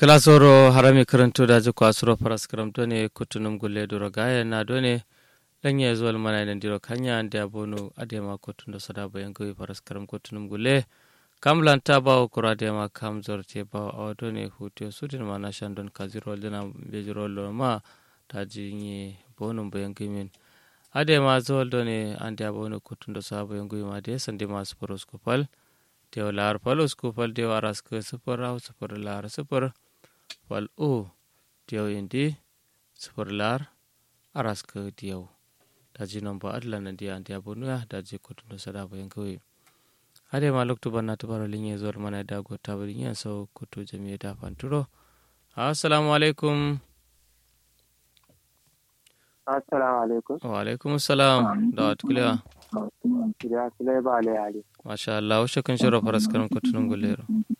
kilasoro harami karanto da jiko asuro faras karamto ne kutunum gulle duro gaya na done lanye zuwal mana idan diro kanya ande abono adema kotun da sada bayan gawi faras karam kutunum gulle kamlan ta ba kura adema kam zorte ba a done hutu sudin ma na shandon kaziro dina bejiro ma ta jinye bonum bayan gamin adema zuwal done ande abono kotun da sada bayan gawi ma de sande masu foroskopal tew laar fal uskupal tew araske sufur raw sufur laar sufur fal u tew indi sufur laar araske diyaw daji nomba adla na diya andiya bonuya daji kotundo sada bayan kawai hade ma lokto banna to baro linye zor mana da go tabari yin so koto jami'a da fanturo assalamu alaikum assalamu alaikum wa alaikum assalam da wat kulewa ya sule ba le ali masha Allah washe kan shiro faras karan kotunun gulero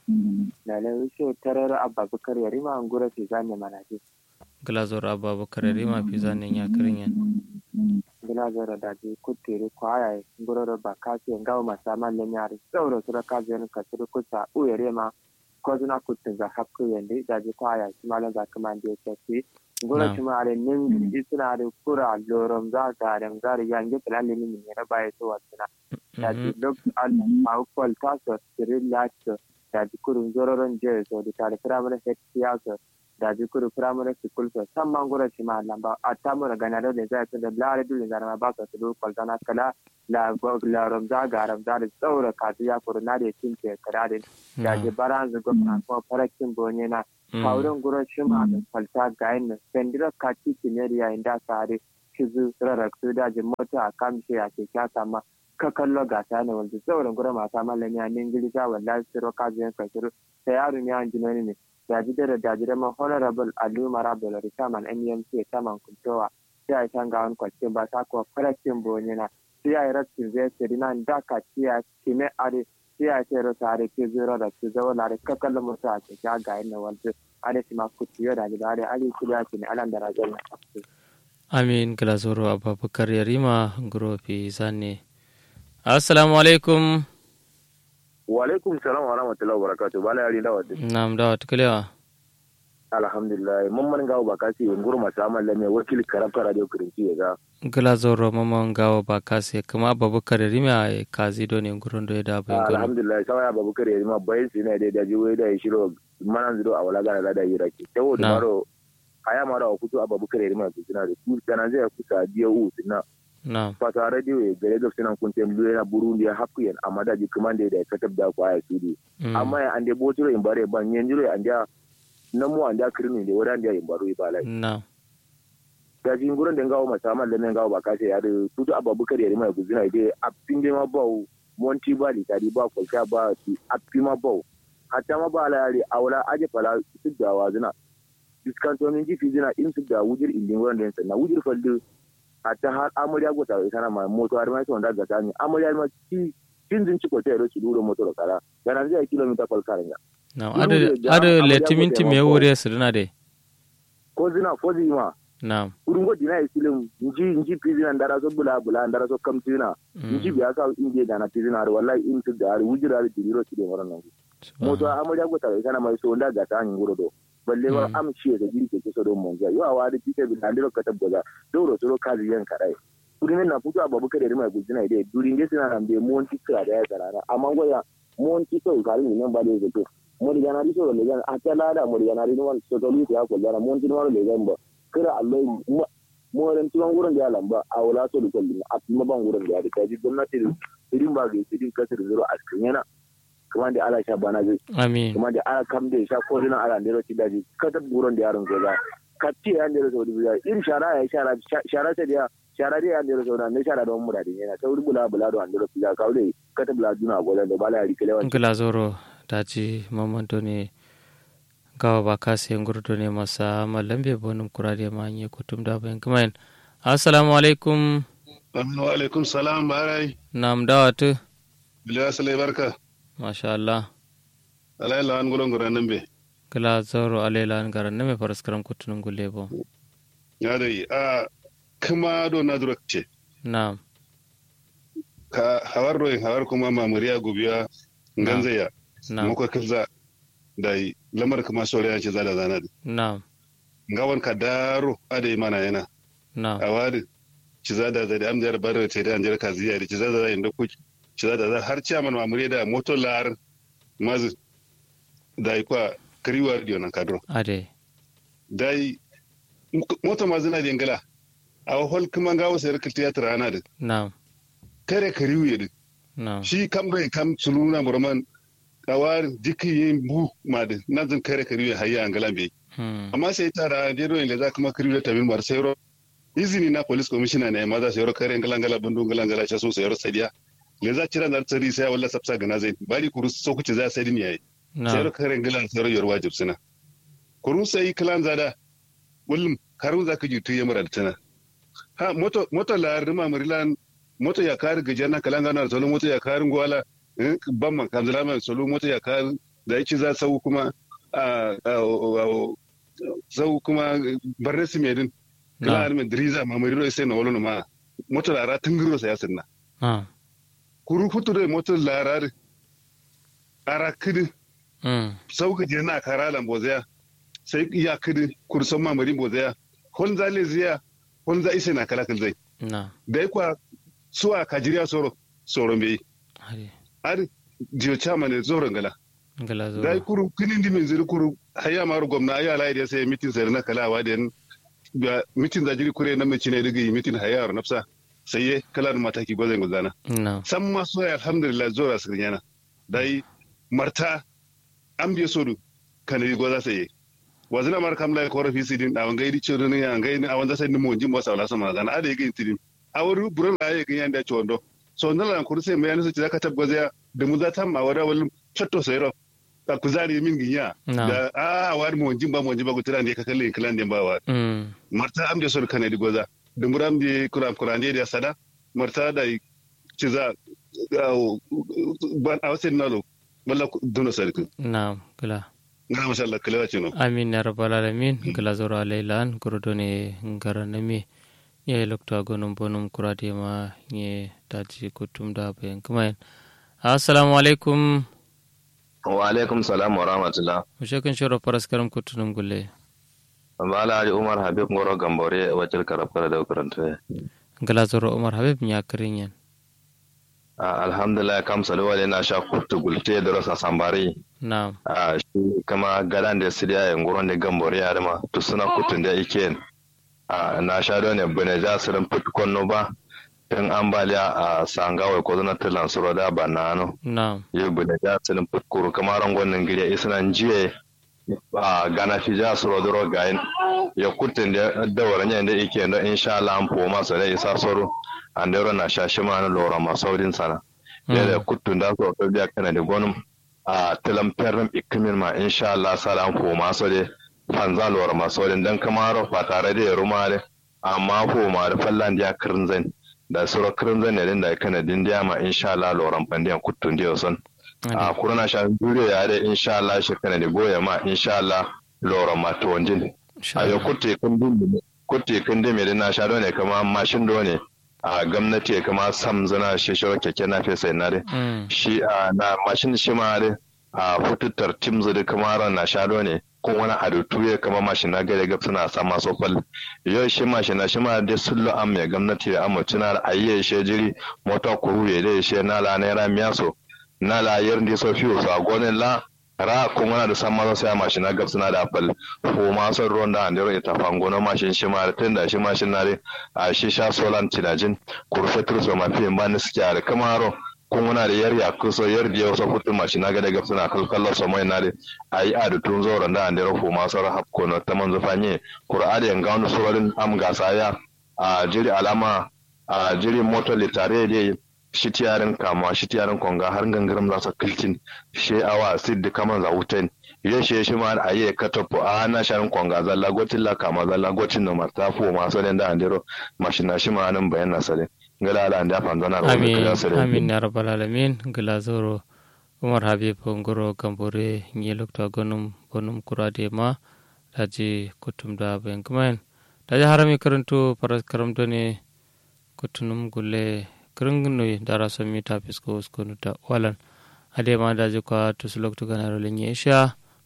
da le wuce tarar abba bukar ya rima an gura fi zane mana ji glazor abba bakar rima fi zane ya kirin yan gina zara da ji kuttiri kwaya gura ba ka ce ngawo masa man le nyari sauro sura ka je ka sura kusa u ya rima ko zuna kuttin za hakku yende da ji kwaya shi malan za kuma da ya ce gura shi ma ale nin isna da kura lorom za ga da ngari yange tlalle ni ne ra baye to wasna da ji lok al au kwal ta so relax da ji kurun zororon je so da tare primary health care da ji kuru primary school so san man gura shi ma lamba a ta mu daga na da zai ta da lare dole da ma ba ka su kwal tana kala la la rom za ga rom za da tsaura ka ya kuru na da tin ke kara da da ji baran zu gwamna ko farakin bonye na kaurin gura shi ma da kwalta ga yin sendira ka ci kineriya inda sare kizu raraktu da ji mota a kamshe a ke kyasa ma ka kallo gasa ne wanda sauran gura mata malami a ningili ta wallahi siro ka je ka siro sai yaro ne an jinoni ne da ji da da ji da ma honorable alu marabul ritaman mmc taman kuntowa sai ai tanga an kwace ba ta ko farakin bonye na sai ai rattin zai ce dina da ka ciya kime are sai ai sai ro tare ke zuro da su zawo na ka kallo mutu a ke ga ga ina wanda are shi ma kuci da ji da are ali kiriya ne alan da rajal na amin glazoro abubakar yarima grofi zane assalamu alaikum wa alaikum salam wa rahmatullahi wa barakatuh bala yari dawa de nam dawa tukalewa alhamdulillah mun man gawo ba kasi yin gurma samal lame wakil karabta radio kirinci ya ga glazoro mamman gawo ba kasi kuma abubakar yarima a kazi do ne gurin do ya da bayan gano alhamdulillah sama ya babukar yarima bayan su ne da ji wai da ya shiro manan zido a wala gana da yi rake tawo da maro aya mara wa kutu abubakar yarima su suna da su kana zai kusa biya u suna na fata radio ya gare da suna kun tem na burundi ya hakku yan amma da ji kuma da ya katab da kwaya su ne amma ya ande botiro in bare ban yan jiro an da na mu an da kirni da wadan da in baro ibala na da jin gurin da ngawo masa man da men ngawo ba ka ce ya da tutu abubakar yarima ya guzina dai a pinde ma bawo monti ba li tari ba kwalta ba su a ma bawo hatta ma ba la yare awla aje fala su da wazina diskantomin jifi zina in su da wujir indin wurin da yansa na wujir fallu hatta har amarya gota ita na ma moto har ma ita wanda ga tani amarya ma ci cin zin ci ko ta su duro moto da kara yana zai kilomita kwal karan ya na adu adu letiminti me wuri su duna de ko zina ko zima na kurun go dina isilim nji nji pizina ndara so bula bula ndara so kamtina nji biya ka inje da na pizina har wallahi in su da har wujira da diro ci da wannan nan moto amarya gota ita na mai so wanda ga tani nguro do balle ba am shi da girke ke so don monja yo awa da pite bi andiro ka tabbaza doro soro kazi yan karai kudin na futu ababu kare rima gujina ide durin ge sina nan be monti ka da ya karara amma goya monti to kari ne ba da yake mo diga na riso le gan atala da mo diga na riso so to li ya ko jara monti no le gan ba kira allah mo ran tuwan gurin da lamba a wala so da kullum a kuma ban gurin da ya ta ji gwamnati irin ba ga idin kasar zuro a cikin yana kuma da ala sha bana zai amin kuma da ala kam da sha ko dinan ala ndero ti daji kata buron da yaron goza katti ya ndero so dibiya ir shara ya shara shara ta dia shara dia ya ndero so na ne shara don mura din yana ta wuri bula bula don ndero tiya ka wuri kata bula duna goza da bala ya rikele wa ngila zoro daji mamanto ne gawa ba kasi ngurdo ne masa malambe bonum kurade ma nye kutum da bayan kuma assalamu alaikum wa alaikum salam barai nam dawatu biliya salai barka masha Allah alai lawan gulon guran nan be kala zoro alela an garan ne me faraskaram kutunun gulle bo ya dai a kuma do na durakce na'am ka hawar royin hawar kuma mamuriya gubiya ganzaya na'am muka kaza da lamar kuma sore ya ce zada zana da na'am ngawan ka daro ade mana yana na'am a wadi ci zada zada am jar bar te da anjar ka ziya ci zada zada inda ku ci zada zada har chairman mamure da moto lar mazu da kwa kriwar dio nan kadro ade dai moto mazuna da ngala a hol kuma ngawo sayar kiltiya rana da na'am kare kariwu ya na'am shi kam bai kam suluna burman kawar jiki yin bu ma da nazin kare kariwu ya hayya angala bai hmm amma sai tara jero ne za kuma kariwu da tabin mar sayro izini na police commissioner ne ma za sayro kare ngala ngala bundu ngala ngala cha so sayro sadiya le za cira zar tsari sai walla sapsa gana zai bari kuru so kuce za sai din yayi sayro na'am kare ngala sayro yor wajib suna kuru sai klan zada kullum karun za ka jitu ya mura da tana ha moto moto la rima marilan moto ya kar gajerna kalanga na solo moto ya kar ngwala eh, bamman kanzala ma solo moto ya kar da yake za sau kuma a sau kuma barne su medin kala na'am arme driza ma mariro sai na wolo ma moto la ra tungiro sa yasinna na'am kuru future moto la ra ara kidi hmm sau gajerna karalan bozaya sai iya kidi kurson ma marin bozaya hon za le ziya hon za ise na kala zai na'am da kwa suwa kajiriya soro soro mbe ade ar jiyo chama ne zoro ngala ngala zo dai kuru kinin di min ziri kuru haya maru gwamna aya lai da sai mitin sai na kala wa den ga mitin da jiri kure na mace ne daga yi mitin haya yaro nafsa sai ye kala da mataki gozan gozana na'am san ma so ya alhamdulillah zora su yana dai marta an biye sodu kanari goza sai ye wazina mar kam lai korafi sidin a wangai di chodo ne ya ngai a wanda sai ni mo jimbo sa wala sama zana ade ga tidin awru buran la ye ga yanda chondo so ndala lan kurse me yana su zaka tabgoza ya da mu za ta ma wada wal chatto sayro ka kuzari min ginya na'am da a war mo jimba mo jimba gutran de ka kalle klan de bawa hmm marta am de sol kanadi goza da muram de kuram kurande de sada marta da ci za ban awsen nalo wala dono sarku na'am ngala ngara masha Allah kalewa cino amin ya rabbal alamin gala zoro alaylan gorodone ngaranami ye lokta gonum bonum kurade ma ye daji kutum da bayan kumayen assalamu alaikum wa alaikum salam wa rahmatullah mushekin shiro faras karam kutunum gulle bala ali umar habib ngoro gambore wajil karab kala da karanta gala zoro umar habib nya kirin yan alhamdulillah kam salwa na sha kutu gulte da rasa sambari na'am a shi kama gadan da siriya ya ngoro ne gambore ya dama to suna kutun da yake a na sha da ne bane ja sirin fitkon no ba in ambaliya a sangawa ko zana tilan suro da ba na no na'am yi bane ja sirin fitkuru kama rangon nan giriya isnan jiye a gana fi ja suro duro gayin ya kutun da dawar ne da yake da insha Allah an foma sa da isa soro an da na sha shi ma na lora masaudin sana ya da kutun da so to biya kana da gonum a tilam perram ikimin ma insha Allah sala an foma so de fanza lora masaudin dan kamar fa tare da rumare amma foma da fallan da kirin zan da suro kirin zan ne da kana din da ma insha Allah loran fandiyan kutun da son a kurana sha dure ya da insha Allah shi kana da goya ma insha Allah loran ma to wanjin a yau kutte kun din kutte kun din me na sha ne kama mashin do ne a gwamnati kama sam zana shi shi keke na fesa na de shi a na mashin shi ma de a fututar tim zuri kama ran na sha ne kun wani adutu ya kama mashin na gare gab suna sa masu fal yau shi mashin na shi ma de sullu am ya gwamnati ya amma tuna ayye shi jiri mota kuru ya de shi na la naira miyaso na la yerndi so fiyo so a gonen la ra ko ngana da san mazo sai mashin gab suna da fal ko ma son ruwan da andero ita fango na mashin shi ma da tunda shi mashin na re a shi sha solan tinajin kurfetur so ma fi ban suke a kamaro ko ngana da yar ya ko so yar da so futu mashin ga da gab suna kalkalla so mai na re ayi a da tun zo da andero ko ma so rahab ko no ta manzo fanye qur'ani yan gawo surorin am gasaya a jiri alama a jiri moto litare dai shi tiyarin kama shi tiyarin konga har gangaram za su kilkin shi awa sid da kaman za wutan ye shi shi ma a yi katapo a na sharin konga zalla gotin la kama zalla gotin no marta fu ma so den da andero mashina shi ma nan bayan nasare ngala ala anda fan zana ro amin amin ya rabbal alamin ngala zoro umar habib ngoro gambore nyi lokta gonum bonum kurade ma daji kutum da bayan kumain daji harami karanto paras karamto ne kutunum gulle kirngno dara somi ta fisko uskonu ta walan ade ma daji kwa tusulok tu ganaro lenye isha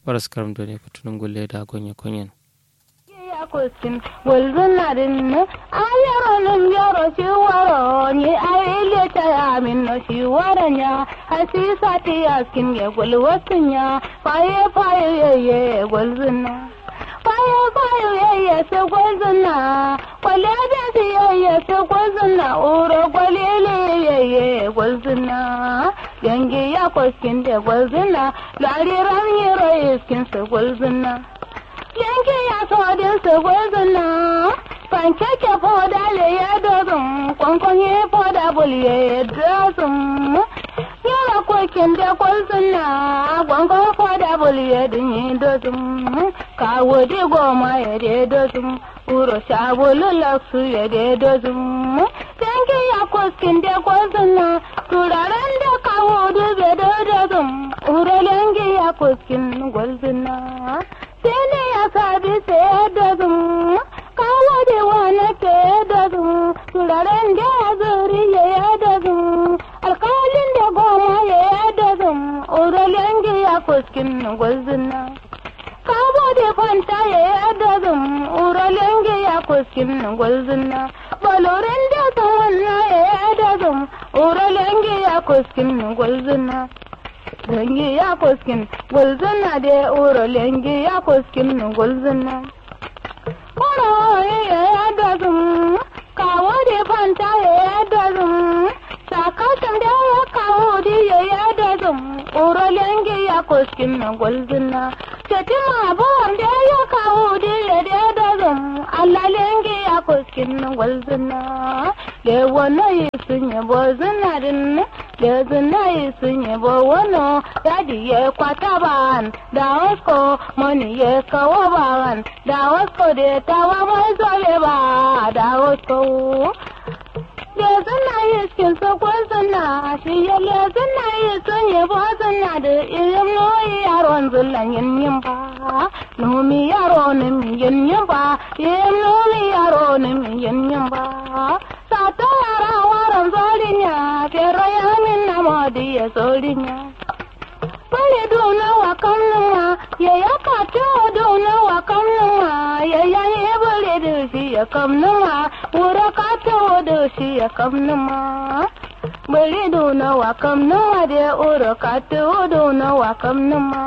faras karam do ne kutunum gulle da gonye konyen yakosin walzunarin ayaronin yaro shi waro ni ayile ta yamin no shi waranya hasisa ti yaskin ya gulwasin ya faye faye yeye gulzuna faye faye yeye se gulzuna kwale da si yeye se gulzuna uro kwalele yeye gulzuna yangi yakosin da gulzuna lariran yiro iskin se gulzuna yanke ya sodin su gwazina pankeke foda le ya dozin kwankwanye foda bulye ya dozin yara kokin da kwazina kwankwan foda bulye din yi dozin kawo di goma ya de dozin uro sabulu laksu ya de dozin yanke ya kokin da kwazina turaren da kawo dube da dozin uro yanke ya kokin gwazina sene ya sabi sai da zum kawo da wani ke da zum turaren da ya zuri ya da zum alkalin da goma ya da zum uralen ya kuskin gwazina kawo da fanta ya da zum uralen ya kuskin gwazina baloren da sawanna ya da zum uralen ya kuskin gwazina lengi ya kuskin gulzuna de uro lengi ya kuskin gulzuna koro ya ya dazum kawo de fanta ya ya dazum sakatan da ya kawo de ya ya dazum uro lengi ya kuskin gulzuna Shetima abuwan da ya kawo de ya de dazum Allah lengi ya kuskin gulzuna le wano yi sun yabo zinarin da zina sun yabo wano yadi ya kwata ban da wasko mani ya kawo ban da wasko da tawa mai zobe ba da wasko da zina yi cikin sakon zina shi ya le zina yi sun yabo zina da irin noyi yaron zullan yin yin ba nomi yaro ne mi yin yin ba yin nomi yaro ne mi yin yin ba sata yara waran zolinya fero ya min na modi ya zolinya Pale dona wa kamnuma ya ya kato dona wa kamnuma ya ya ye bale da shi ya kamnuma wura kato da shi ya kamnuma Bale dona wa kamnuma da ura kato dona wa kamnuma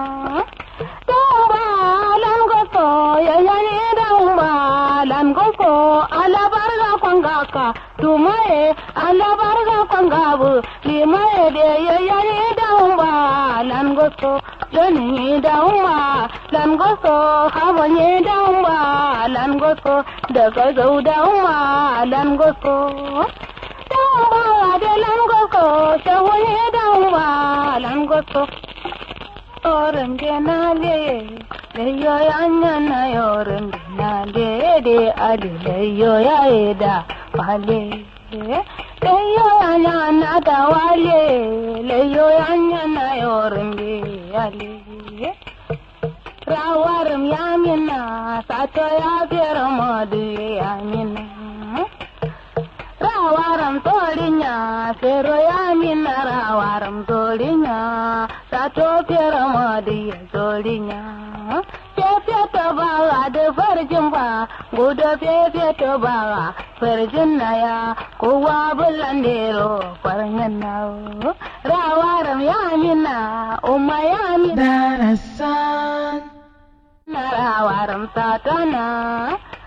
Damba lan goso ya ya ne damba lan goso ala barga kwangaka tumaye ala barga kwangabu limaye de ya ya ne damba lan goso joni damba lan goso habanye damba lan goso daga zau damba lan goso damba de lan goso shawanye damba lan goso yorin genale leyo yanya na yorin genale de ali leyo ya eda wale leyo yanya na da wale leyo yanya na yorin ale rawarum yamina sato ya fera modu yamina rawaram torinya fero yamina rawaram torinya sato fera modu ya torinya fefe to bawa da farjin ba gudu fefe to bawa farjin na ya kowa bulan dero farjin na rawaram yamina umma yamina darasan na rawaram satana